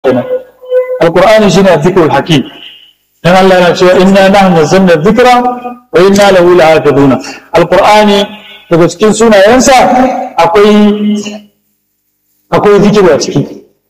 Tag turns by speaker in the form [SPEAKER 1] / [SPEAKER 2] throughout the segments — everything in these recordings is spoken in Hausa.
[SPEAKER 1] kenan alqur'ani shine dhikrul hakim dan Allah yana cewa inna nahnu nazzalna dhikra wa inna lahu lahafizuna alqur'ani daga cikin sunayensa akwai akwai zikiru a ciki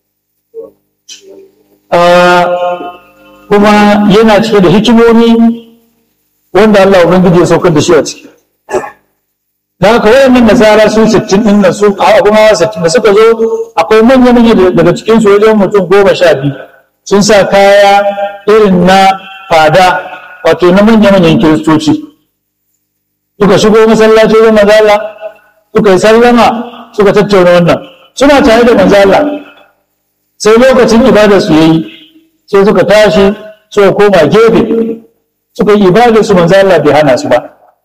[SPEAKER 1] kuma yana cike da hikimomi wanda Allah ubangiji ya saukar da shi a ciki da haka wayannan nasara su 60 din nan su abun hawa 60 da suka zo akwai manya manya daga cikin su wajen mutum goma sha biyu sun sa kaya irin na fada wato na manya manyan kiristoci suka shigo masallaci wajen manzala suka yi sallama suka tattauna wannan suna tare da manzala sai lokacin ibadar su yayi sai suka tashi suka koma gefe suka yi ibadar su manzala bai hana su ba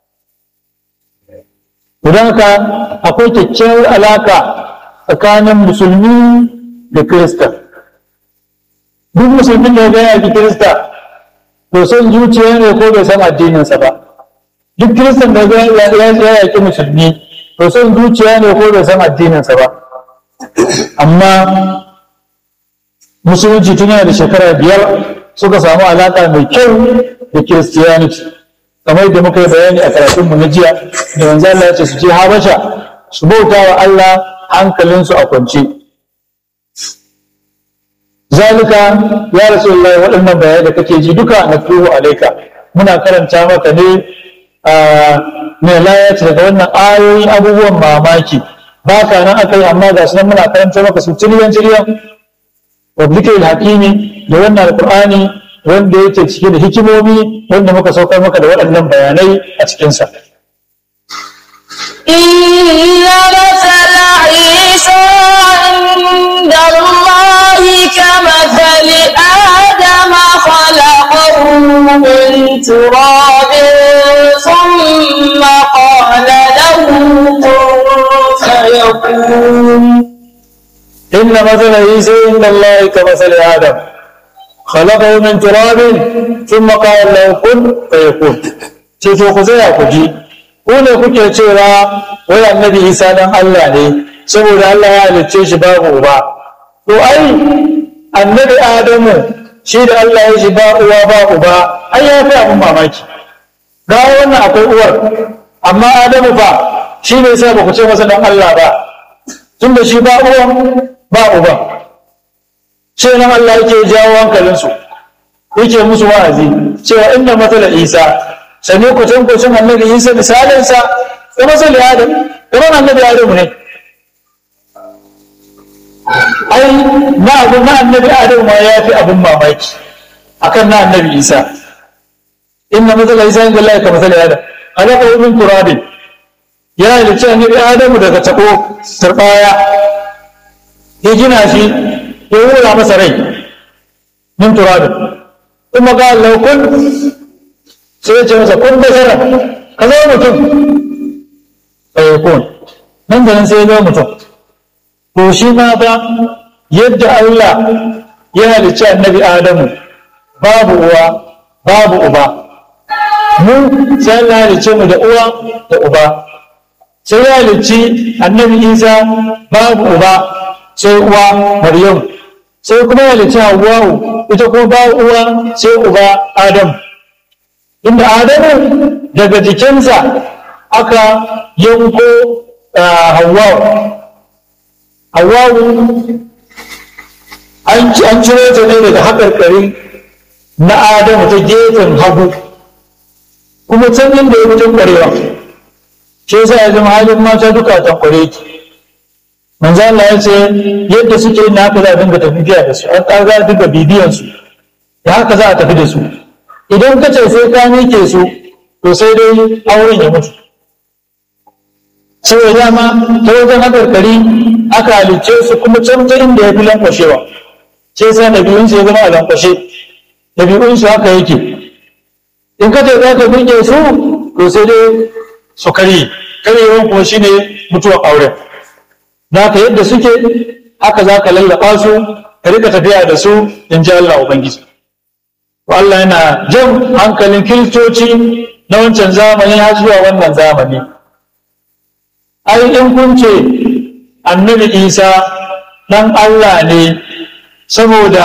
[SPEAKER 1] don haka akwai kyakkyawar alaka tsakanin musulmi da kirista duk musulmin da ya gaya ki kirista to son zuciya ne ko bai san addininsa ba duk kiristan da ya yaki musulmi to son zuciya ne ko bai san addininsa ba amma musulunci tun yana da shekara biyar suka samu alaka mai kyau da kiristiyaniti kamar da muka yi bayani a karatunmu na jiya da manzo Allah ya ce su je Habasha su bauta wa Allah hankalinsu a kwance zalika ya rasulullahi waɗannan bayanai da kake ji duka na tuhu alaika muna karanta maka ne mai layata daga wannan ayoyin abubuwan mamaki ba ka nan aka yi amma ga su nan muna karanta maka su tiliyan tiliyan wa zikiril haƙimi da wannan alƙur'ani wanda yake cike da hikimomi wanda muka saukar maka da waɗannan bayanai a cikinsa.
[SPEAKER 2] إن مثل عيسى عند الله كمثل آدم خلقه من تراب ثم قال له كن فيكون
[SPEAKER 1] إن مثل عيسى عند الله كمثل آدم خلقه من تراب ثم قال له كن فيكون ce to ku tsaya ku ji ku ne kuke cewa wai annabi isa dan Allah ne saboda Allah ya halicce shi babu uba to ai annabi adamu shi da Allah ya shi ba uwa ba uba ai ya fi abin mamaki ga wannan akwai uwar amma adamu fa shi ne sai ba ku ce masa dan Allah ba tunda shi ba uwan ba uban sai nan Allah yake jawo hankalinsu yake musu wa'azi cewa inna matsala isa sani ku tun ku annabi isa misalinsa da matsala adam kamar annabi adam ne ai na abu na annabi adam ma ya fi abin mamaki akan na annabi isa inna matsala isa inda Allah ka matsala adam alaka ibn turabin ya halicci annabi adamu daga tabo turbaya ya gina shi ya wura masa rai min turabin kuma ga Allah kun sai ya ce masa kun basara ka zama mutum bai kun nan da nan sai ya zama mutum to shi ma ba yadda Allah ya halicci annabi Adamu babu uwa babu uba mu sai Allah ya halicce mu da uwa da uba sai ya halicci annabi Isa babu uba sai uwa Maryam sai kuma ya halicci Hawwa'u ita kuma ba uwa sai uba Adam inda Adamu daga jikinsa aka yanko Hawwa'u Hawwa'u an ciro ta ne daga haƙarƙari na Adamu ta gefen hagu kuma can inda ya mutum ƙwarewa shi yasa ya zama halin mata duka tankware ki manzo Allah ya ce yadda suke na haka za a dinga tafiya da su an za a dinga bibiyan su da haka za a tafi da su idan ka ce sai ka mike su to sai dai auren ya mutu saboda dama ta wajen hakarkari aka halicce su kuma can ta inda ya fi lankwashewa sai sa ɗabi'un su ya zama a lankwashe ɗabi'un su haka yake in ka ce za ka mike su to sai dai su karye karyewan kuma shine mutuwar auren za ka yadda suke haka za ka lallaba su ka rika tafiya da su in ji Allah Ubangiji. Allah yana jan hankalin kiristoci na wancan zamani har zuwa wannan zamani. Ai in kun ce annabi Isa ɗan Allah ne saboda